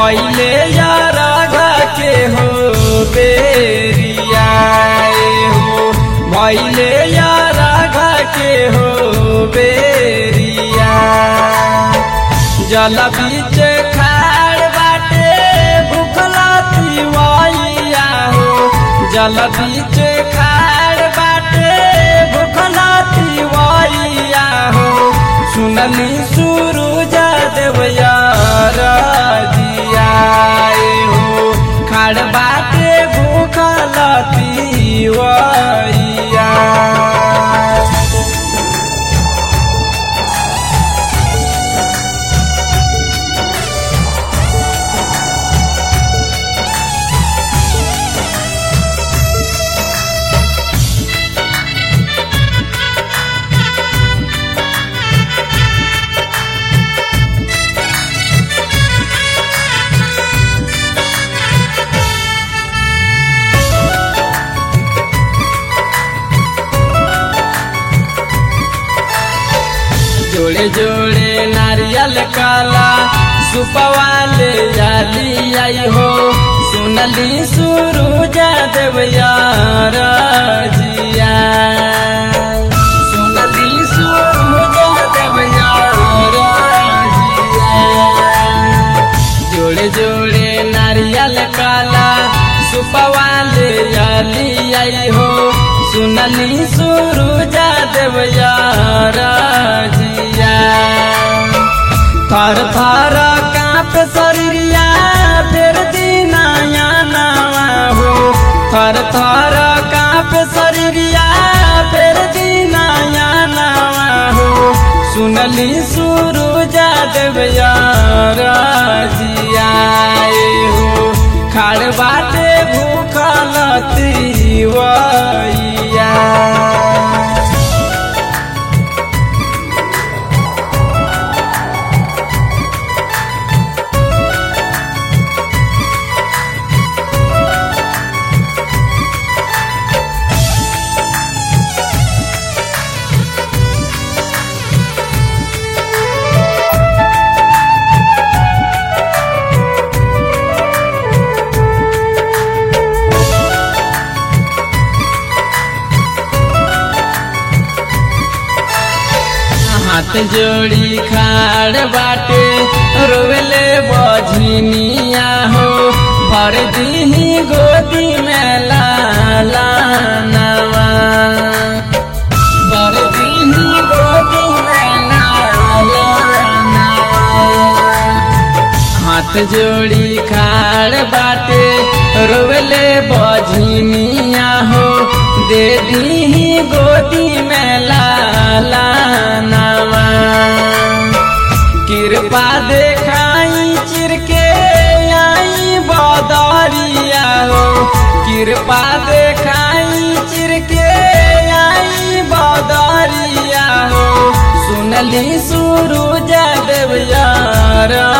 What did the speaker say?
भैले यारा के हो बेरिया हो भैले यारा के हो बेरिया जल बीच खाड़ बाटे भूखला तिवैया हो जल बीच खाड़ बाटे भूखला तिवैया हो सुनली सूरज देवया दिया हो खाड़ बाटे भूखला तिवैया जोड़े जोड़े नारियल काला सुपवाले जाली आई हो सुनली सुरुजा देवया जिया सुनली सुरुजा देवया जोड़े जोड़े नारियल काला सुपवाले जाली आई हो सुनली सुरुजा देवया जिया थर थर काप शरीरिया फेर दिनाया नावा हो थर थर काप शरीरिया फेर दिनाया नावा हो सुनली सुरुजा देवया जिया हो खाड़ बाटे भूखल तिवैया हाथ जोड़ी खाड़ बाटे रोवेले बझनिया हो भर दीही गोदी में लाला नवा भर दीही गोदी में लाला नवा हाथ जोड़ी खाड़ बाटे रोवेले बझनिया हो दे दी गोदी में लाला नवा कृपा देखाई चिरके आई बदरिया हो कृपा देखाई चिरके आई बदरिया हो सुनली सुरुजा देवयारा